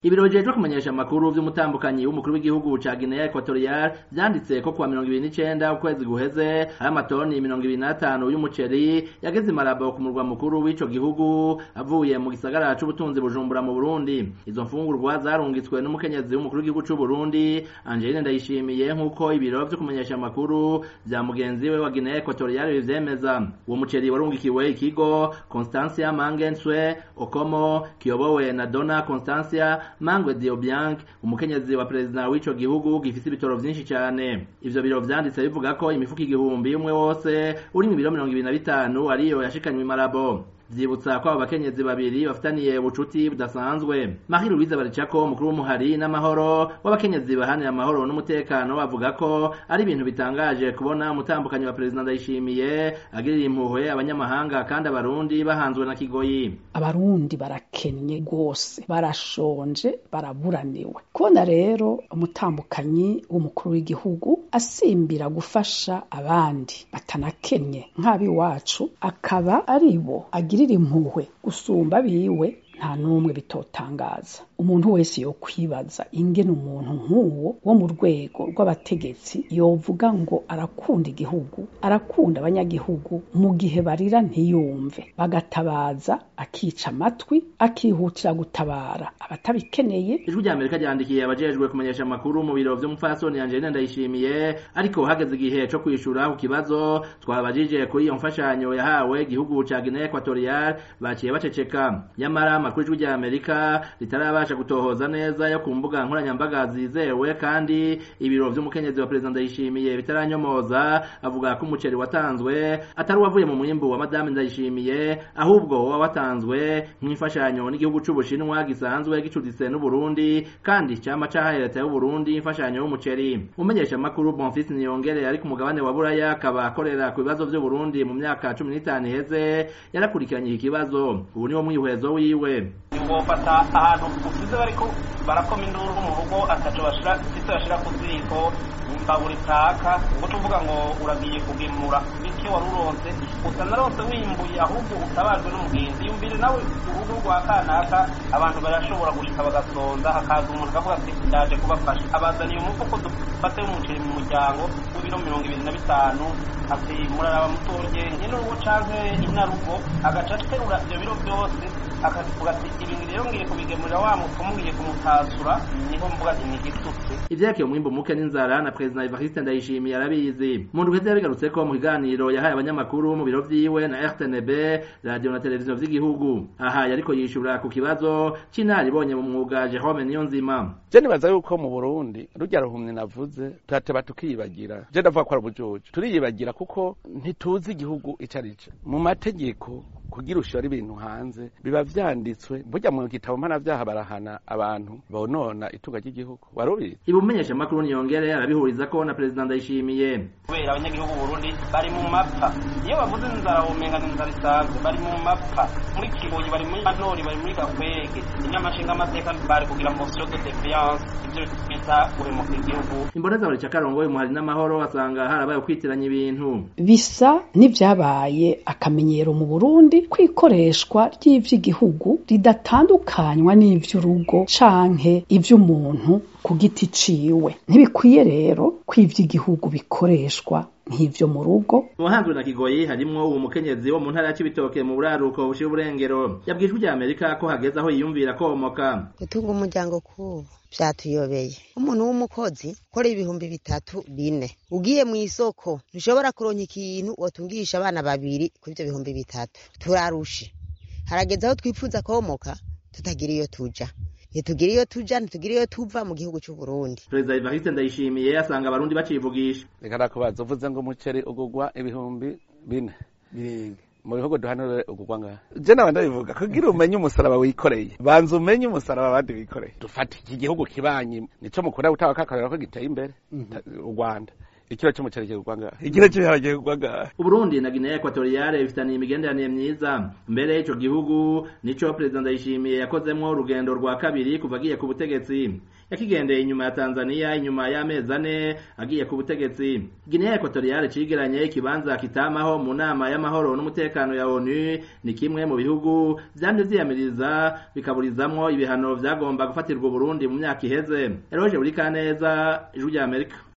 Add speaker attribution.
Speaker 1: ibiro bijejwe kumenyesha amakuru vy'umutambukanyi w'umukuru w'igihugu ca Guinea Equatorial vyanditse ko kuwa mirongo ibiri n'icenda ukwezi guheze hari amatoni mirongo ibiri n'atanu y'umuceri yageze i Malabo ku murwa mukuru w'ico gihugu avuye mu gisagara c'ubutunzi Bujumbura mu Burundi izo mfungurwa zarungitswe n'umukenyezi w'umukuru w'igihugu c'u Burundi Angeline Ndayishimiye nk'uko ibiro vyo kumenyesha amakuru vya mugenzi we wa Guinea Equatorial bivyemeza uwo muceri warungikiwe ikigo Constancia Mangenswe Okomo kiyobowe na Dona Constancia Mangwe Diobiang umukenyezi wa perezida w'ico gihugu gifise ibitoro vyinshi cane ivyo biro vyanditse bivuga ko imifuko igihumbi umwe wose urimwo ibiro mirongo ibiri na bitanu ariyo yashikanywe i Malabo vyibutsa ko abo bakenyezi babiri bafitaniye ubucuti budasanzwe Marie Louise Baricako umukuru w'umuhari n'amahoro w'abakenyezi bahanira amahoro n'umutekano bavuga ko ari ibintu bitangaje kubona umutambukanyi wa perezida Ndayishimiye agirira impuhwe abanyamahanga kandi abarundi bahanzwe na kigoyi
Speaker 2: abarundi barakennye rwose barashonje baraburaniwe kubona rero umutambukanyi w'umukuru w'igihugu asimbira gufasha abandi batanakennye nk'ab'iwacu akaba ari bo agirira impuhwe gusumba biwe nta n'umwe bitotangaza umuntu wese yo kwibaza ingene umuntu nk'uwo wo mu rwego rw'abategetsi yovuga ngo arakunda igihugu arakunda abanyagihugu mu gihe barira ntiyumve bagatabaza akica amatwi akihutira gutabara abatabikeneye
Speaker 1: ijwi rya amerika ryandikiye abajejwe kumenyesha amakuru mu biro vy'umupfasoni Angeline Ndayishimiye ariko hageze igihe co kwishura ku kibazo twabajije kuri iyo mfashanyo yahawe igihugu ca Guinea Equatorial baciye baceceka nyamara amakuru ijwi rya amerika ritarabasha gutohoza neza yo ku mbuga nkoranyambaga zizewe kandi ibiro vy'umukenyezi wa perezida Ndayishimiye bitaranyomoza avuga ko umuceri watanzwe atari uwavuye mu mwimbu wa madame Ndayishimiye ahubwo wa watanzwe nk'imfashanyo n'igihugu c'Ubushinwa gisanzwe gicuditse n'Uburundi kandi cama cahaye leta y'Uburundi imfashanyo y'umuceri umenyesha makuru Bonfils Niyongere ari ku mugabane wa Buraya akaba akorera ku bibazo vy'Uburundi mu myaka 15 iheze yarakurikiranye iki kibazo ubu niwo mwihwezo wiwe
Speaker 3: wofata ahantu usize bariko barakoma induru mu rugo ataco bashira icyo bashira ku ziko imbabura itaka ubwo tuvuga ngo uragiye kugemura bityo wari uronse utanaronse wimbuye ahubwo utabajwe n'umugenzi yumvire nawe urugo rwa kanaka abantu barashobora gushika bagasonza hakaza umuntu akavuga ati ndaje kubafasha abazaniye umufuko dufate w'umuceri mu muryango w'ibiro mirongo ibiri na bitanu ati muraraba mutorye nkenurugo canke inarugo agaca aterura ivyo biro vyose akavuga ati ibintu rero ngiye kubigemurira wa mupfumu ngiye kumutasura niho mvuga nti nigitutse
Speaker 1: ivyerekeye umwimbu muke n'inzara na perezida Evariste Ndayishimiye arabizi mu ndwi yabigarutse ko mu kiganiro yahaye abanyamakuru mu biro vyiwe na RTNB radio na televiziyo vy'igihugu aha yariko yishura ku kibazo c'inaribonye mu mwuga Jerome Niyonzima
Speaker 4: je nibaza yuko mu Burundi rurya ruhumye navuze turateba tukiyibagira je ndavuga ko ari ubujojo turiyibagira kuko ntituzi igihugu ico arico mu mategeko kugira ushora ibintu hanze biba vyanditswe burya mu gitabo mpanavyaha barahana abantu bonona itunga ry'igihugu warubizi
Speaker 1: ibumenyesha makuru niyongere arabihuriza ko na perezida Ndayishimiye
Speaker 3: kubera abanyagihugu Burundi bari mu mapfa iyo bavuze inzara womenga n'inzara isanzwe bari mu mapfa muri Kigoyi bari muri Manori bari muri Gakwege inyamashinga amateka bari kugira motion de défiance ivyo bita guhemuka igihugu
Speaker 1: imboneza bari cakarongo umuhari n'amahoro asanga harabaye ukwitiranya ibintu
Speaker 2: bisa n'ivyabaye akamenyero mu Burundi kwikoreshwa ry'ivy'igihugu ridatandukanywa n'ivy'urugo canke ivy'umuntu ku giti ciwe ntibikwiye rero ko ivy'igihugu bikoreshwa nk'ivyo mu rugo
Speaker 1: muhanzwe na kigoyi harimwo uwo mukenyezi wo mu ntara ya Cibitoke mu buraruko bushira uburengero yabwijwe rya Amerika ko hageze aho yiyumvira komoka
Speaker 5: gutunga umuryango kubu vyatuyobeye umuntu w'umukozi ukora ibihumbi bitatu bine ugiye mu isoko ntushobora kuronka ikintu wotungisha abana babiri kuri ivyo bihumbi bitatu turarushe harageze aho twifuza komoka tutagira iyo tuja ntitugira iyo tuja ntitugira iyo tuva mu gihugu c'u Burundi
Speaker 1: perezida Evariste Ndayishimiye asanga abarundi bacivugisha
Speaker 4: reka nakubaza uvuze ngo umuceri ugugwa ibihumbi bine birenga mu bihugu duhanure ugugwa ngaha je nawe ndabivuga kugira umenye umusaraba wikoreye banza umenye umusaraba abandi bikoreye dufata iki gihugu kibanyi nico mukunda gutaba kakarera ko giteye imbere u Rwanda ikiro c'umuceri kigurwa ngaha ikiro c'ibiharage kigurwa ngaha
Speaker 1: uburundi na guinea equatoriale bifitaniye imigenderanire myiza mbere ico gihugu nico perezida ndayishimiye yakozemwo urugendo rwa kabiri kuva agiye ku butegetsi yakigendeye inyuma ya tanzania inyuma y'amezi ane agiye ku butegetsi guinea equatoriale cigeranye ikibanza kitamaho mu nama y'amahoro n'umutekano ya onu ni kimwe mu bihugu vyamye vyiyamiriza bikaburizamwo ibihano vyagomba gufatirwa uburundi mu myaka iheze eroje buri kaneza ijwi rya amerika